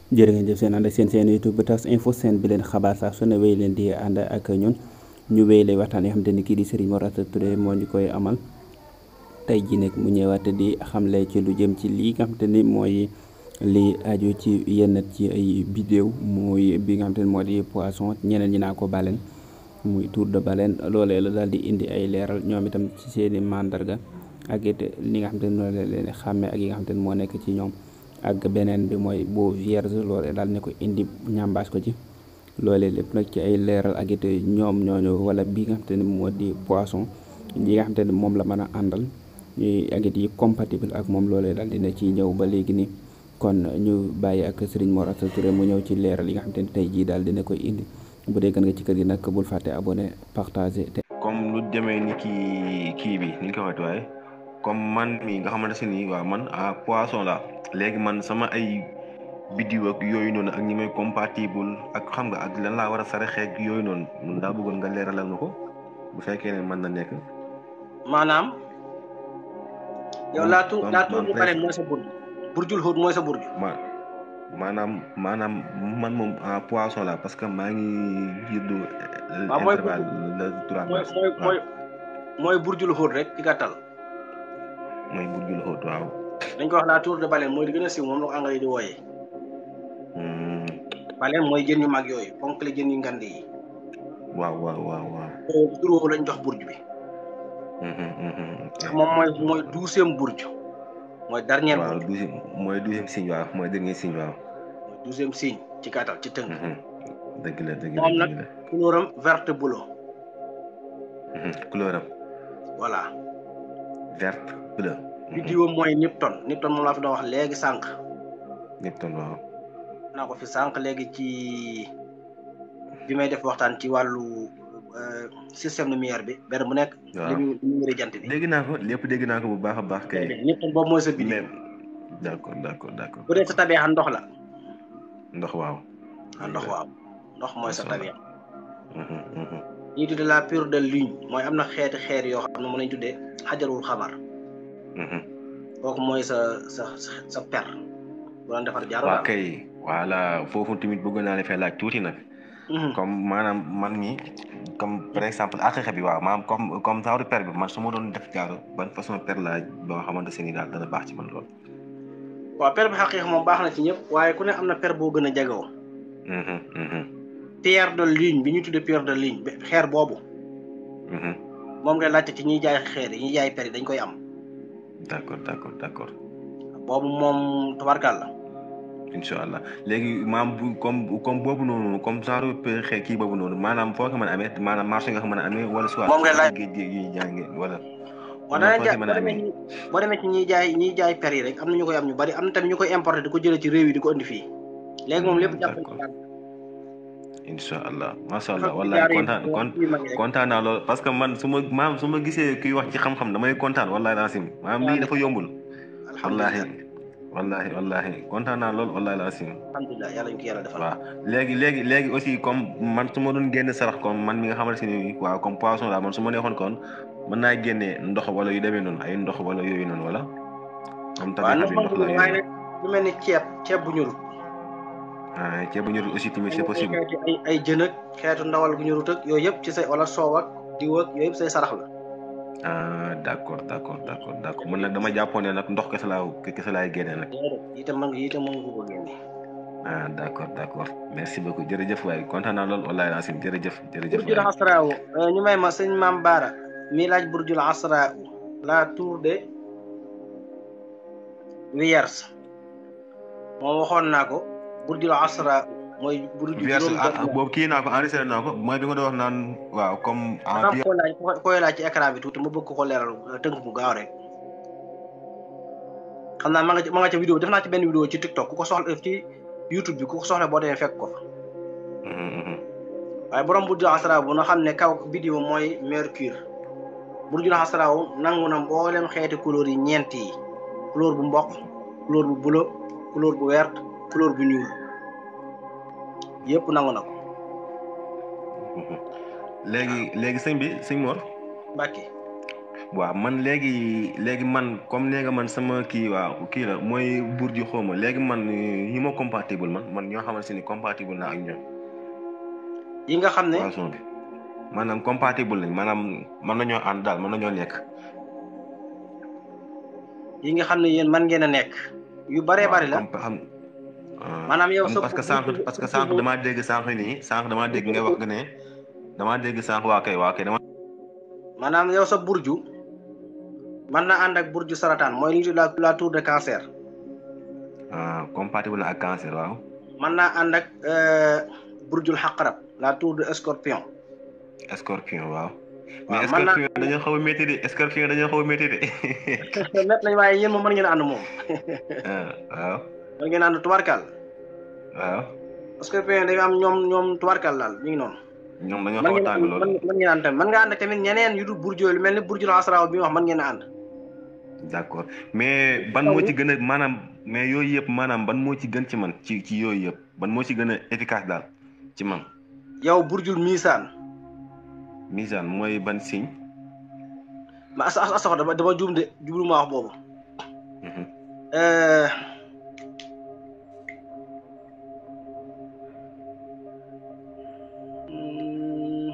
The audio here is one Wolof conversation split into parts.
jërë ngeen jëf seen ànd ak seen seen YouTube tas info seen bi leen xabaar saa su ne wéy leen di ànd ak ñun ñu wéy lay waxtaan yoo xam te ni kii di Serigne Mor Asta Touré moo ñu koy amal tey jii nag mu ñëwaat di xamle ci lu jëm ci lii nga xam te ni mooy li aju ci yenn ci ay vidéo muy bi nga xam te ni moo di poisson ñeneen ñi naa ko baleine muy tour de baleine loolee la daal di indi ay leeral ñoom itam ci seen i mandarga ak it li nga xam te ni noonu la leen xàmmee ak yi nga xam te ni moo nekk ci ñoom ak beneen bi mooy boo vierge loolee daal ne ko indi ñambaas ko ci loolee lépp nag ci ay leeral ak it ñoom ñooñu wala bi nga xam te ni moo di poisson yi nga xam te ni moom la mën a àndal ak it yi compatible ak moom loolee daal dina ci ñëw ba léegi nii kon ñu bàyyi ak Serigne Mor Asta Touré mu ñëw ci leeral yi nga xam te ni tey jii daal dina koy indi bu dee gën nga ci kër gi nag bul fàtte abonné partager te comme lu demee ni kii kii bi ni ñu ko waxee waaye comme man mi nga xamante ne nii waaw man ah poisson la léegi man sama ay biddiw ak yooyu noonu ak ñi may compatible ak xam nga ak lan laa war a saraxeeg yooyu noonu mun daa bëggoon nga leeralal na ko bu fekkee ne mën na nekk. maanaam. yow laa tuur comme laa tuur man bu pare mooy sa burj burjul xóot mooy sa burj. ma maanaam maanaam man moom ah poisson la parce que maa ngi juddu. waaw mooy intervalle le trois mooy mooy mooy mooy burjul xóot rek ci gàttal. mooy burjul xóot waaw. dañ ko wax la tour de baleine mooy li gën a siiw moom la ko anglais di wooyee. Hmm, baleine mooy jën yu mag yooyu ponk la jën yu ngand yi. waaw waaw waaw waaw. tur woowu lañ jox burj bi. Mhm, mhm, ok. moom mooy mooy douzième burj. mooy dernier waaw burj douzième mooy douzième signe waaw mooy dernier signe waaw. mooy douzième signe ci gàttal ci tënk. Mhm. dëgg la dëgg la moom nag dëgg la. couleuram verte bleu Mhm, couleur am voilà. verte bleu. biddiwam mooy Nipton Nipton moom laa fi doon wax léegi sànq. Nipton waaw. naa ko fi sànq léegi ci bi may def waxtaan ci wàllu euh, système lumière bi benn bu nekk. waaw li muy li muy jant bi. dégg naa ko lépp dégg naa ko bu baax a baax kay. Nipton boobu mooy sa biddiw. mais d' accord d' accord d' accord. bu dee sa tabeexa ndox la. ndox waaw. ah ndox waaw ndox mooy sa Macha Allah. tabeexa. Mhm, mhm. ñuy tuddee la pure de lune mooy am na xeeti xeer yoo xam ne mën nañu tuddee xajarul xamar Mhm. kooku mooy sa sa sa sa per bu doon defar jaar waaw kay voilà foofu tamit bëgg naa la fay laaj tuuti nag. comme maanaam man mi comme par exemple àqiqa bi waaw maanaam comme comme genre per bi man su ma doon def jaaro ban façon per laa ba nga xamante ne daal dana baax ci man lool. waaw per bi xaqiiq moom baax na ci ñëpp waaye ku ne am na per boo gën a jagoo Mhm, mhm, pierre de lune bi ñu tuddee pierre de lune bi- xeer boobu mhm. moom ngay laajte ci ñiy jaay xeer yi ñiy jaay per yi dañ koy am d' accord d' accord d' accord boobu moom tabarkal la incha allah léegi maam bu comme comme boobu noonu comme genre pe- xe kii boobu noonu maanaam foo ko mën a amee maanaam marché nga ko mën a amee wala soit. Moom ngay laaj. géej géej yi jànge wala. boo wala demee foo ko mën a boo demee amee. ci boo demee ci ñiy jaay ñiy jaay per yi rek am na ñu koy am ñu bari am na tamit ñu koy importer di ko jëlee ci réew yi di ko indi fii léegi moom lépp Hmm, jàpp d'accord. incha allah Dafa macha allah fi wallahi jaar yi kontaan wax kon yu mag yi rek. kontaan naa lool parce que man su ma maam su ma gisee kuy wax ci xam-xam damay kontaan wallahi laasim maam lii dafa yombul. wallahi alhamdulilah wallahi wallahi kontaan naa lool wallahi laasim alhamdulilah yàlla ñu ko yàlla defal waaw léegi léegi léegi aussi comme man su ma doon génne sarax comme man mi nga xamante ne nii waaw comme poisson la man su ma neexoon kon mën naa génnee ndox wala yu demee noonu ay ndox wala yooyu noonu wala. comme waaw tamit ndox xam ndox la waaye yooyu nag lu mel ni ceeb ceeb bu ñurut ah ceeb bu ñorul aussi tamit c'est possible. xeeti ay ay jën ak xeetu ndawal gu ñurut ak yooyu yëpp ci say wala soow ak diw ak yooyu yëpp say sarax la ah d' accord d' accord d' accord d' accord man nag dama jàppoon ne nag ndox kese laa kese laay génne nag. déedéet itam mën nga itam mën nga ko ko génne ah d' accord d' accord merci beaucoup jërëjëf waaye kontaan naa lool wallaahi Racine jërëjëf jërëjëf burjul waay. asraawu ñu may ma sëñ maam baara mi laaj burjul asraawu la tour de Vierge moom waxoon naa ko burjul asraawu mooy burju Vierge juróom ah ah, boobu kii naa ko enregistré naa ko mooy bi nga doon wax naan waaw comme. ah xam bi koy laaj koy laaj ci écran bi tuuti ma bëgg ko ko leeral tënk bu gaaw rek xam naa ma nga ma nga ca vidéo def naa ci benn vidéo ci TikTok ku ko soxla ci YouTube bi ku ko soxla boo demee fekk ko fa Mhm, mhm. waaye borom burjul asraawu na xam ne kaw vidéo mooy mercure burjul asraawu nangu na mboolem xeeti couleur yi ñeent yi couleur bu mboq couleur bu bleu couleur bu vert couleur bu ñuul yëpp nangu na ko Mhm. léegi léegi sëñ bi sëñ Mor Mbàkke waaw man léegi léegi man comme nee nga man sama kii waaw kii la mooy burju xawma léegi man ñi ma compatible man man ñoo xamante ni compatible naa ak ñoom. yi nga xam ne poisson bi maanaam compatible lañ maanaam mën nañoo ànd daal mën nañoo nekk. yi nga xam ne yéen man ngeen a nekk. yu baree bari la xam maanaam yow sa parce que sànq parce que sànq damaa dégg sànq nii sànq damaa dégg ngay wax ne damaa dégg sànq waa kay waa kay dama. maanaam yow sa burju mën na ànd ak burju sarataan mooy li la la tour de cancer. ah compatible na ak cancer waaw. mën naa ànd ak burjul xaqarab la tour de scorpion. scorpion waaw. waaw mais mën naa scorpion dañoo xaw a métti de scorpion dañoo xaw a métti de. net nañ waaye yéen moom mën ngeen a ànd moom. ah waaw mën ngeen a ànd tubarkal. waaw scorpion dañu am ñoom ñoom tubarkal daal mi ngi noonu. ñoom dañoo mën xaw a ngeen tàng loolu. mën ngeen a ànd tamit mën nga ànd ak tamit ñeneen yu dul burju lu mel ni burjul asraaw bi wax mën ngeen a ànd. d'accord mais ban moo ci gën a maanaam mais yooyu yëpp maanaam ban moo ci gën ci man ci ci yooyu yëpp ban moo ci gën a efficace daal ci man. yow burjul miisaan. misaan mooy ban signe. ma as as asaxo dama dama juum de jublu ma wax boobu. Mhm. Euh, hmm,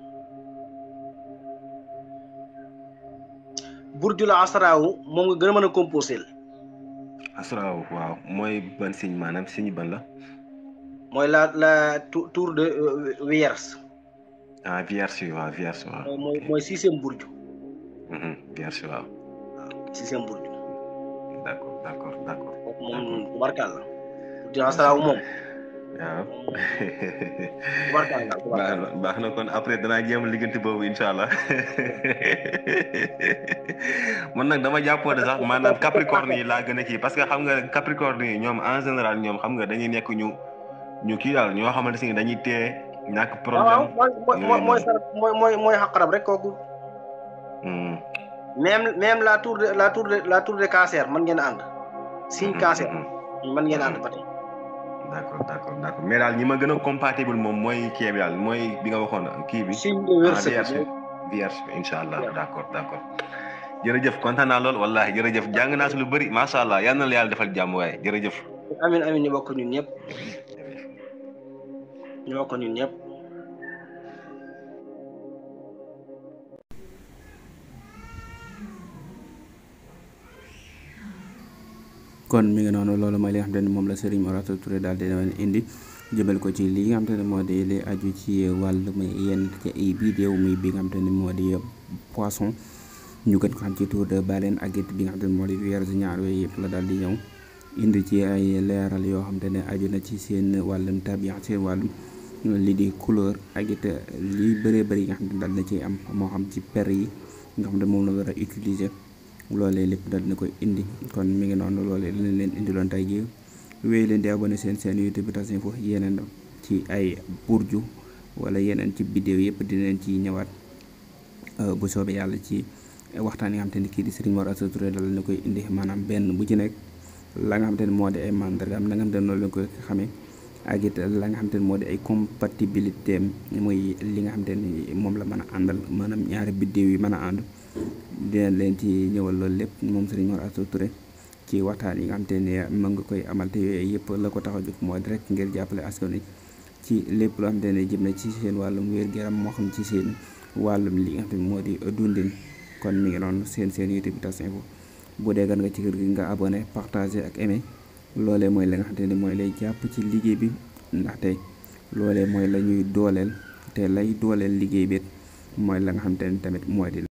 burjul asraawu moom nga gën a mën a composé asraaw waaw mooy ban signe maanaam signe ban la. mooy la la tou- tour de euh, Vierge ah vierge waaw vierge waaw. mooy mooy mooy sixième burju Mhm, vierge waaw. sixième burju d'accord d'accord d'accord. kooku moom tubarkal la burjul asraawu moom waaw. tubarkal la baax tubarkal na baax na kon après danaa jéem a liggéeyante boobu incha allah man nag dama jàppoon sax maanaam capricorne yi laa gën a kii parce que xam nga capricorne yi ñoom en général ñoom xam nga dañuy nekk ñu ñu kii daal ñoo xamante ne dañuy téye ñàkk waaw problème. mooy mooy yooyu mooy noonu. sar mooy mooy mooy xaqarab rek kooku Hmm, même même la tour de la tour de la tour de cancer mën ngeen a ànd signe mhm, cancer mhm. mën ngeen a ànd ba tey d'accord d'accord d'accord mais daal ñi ma gën a compatible moom mooy kii bi daal mooy bi nga waxoon kii bi. signe de ah wërsëg vierge vierge incha allah d'accord d'accord jërëjëf kontaan naa lool wallahi jërëjëf jàng naa si lu bëri macha allah yal na la yàlla defal jàmm waaye jërëjëf. amin amin ñu bokk ñun ñëpp ñu bokk ñun ñëpp kon mi ngi noonu loolu mooy li nga xamante ne moom la Serigne Mor Asta Touré daal di leen indi jëmale ko ci li nga xamante ne moo di li aju ci wàllum yenn ci ay vidéo muy bi nga xamante ne moo di poisson ñu gën ko xam ci tour de baleine ak it bi nga xamante ne moo di vierge ñaar yooyu yëpp la daal di ñëw indi ci ay leeral yoo xamante ne aju na ci seen wàllum tabian seen wàllum li di couleur ak it li bëree bëri yi nga xamante ne daal na ciy am moo xam ci per yi nga xam ne moom la war a utiliser loolee lépp dal na koy indi kon mi ngi noonu loolee lañ leen indiloon tey jii wéy leen di abonné seen seen YouTube Tas Info yeneen ci ay burju wala yeneen ci vidéo yëpp dinañ ci ñëwaat bu soobee yàlla ci waxtaan yi nga xam te ne kii di Serigne Mor Asta Touré dal na koy indi maanaam benn bu ci nekk la nga xam te ne moo di ay mandargaam la nga xam te ne noonu la koy xamee ak it la nga xam te ne moo di ay compatibilité am muy li nga xam te ne moom la mën a àndal maanaam ñaari vidéo yi mën a ànd dina leen ci ñëwal loolu lépp moom Serigne Mor Asta Touré ci waxtaan yi nga xam te ne mën nga koy amal te yooyu yëpp la ko tax a jóg moo di rek ngir jàppale askan wi ci lépp loo xam te ne jëm na ci seen wàllum wér-gu-yaram moo xam ci seen wàllum li nga xam te ne moo di dundin kon mi ngi noonu seen seen YouTube Tas Info bu dee gan nga ci kër gi nga abonné partagé ak aimé loolee mooy la nga xam te ne mooy lay jàpp ci liggéey bi ndaxte loolee mooy la ñuy dooleel te lay dooleel liggéey bi mooy la nga xam te ne tamit mooy di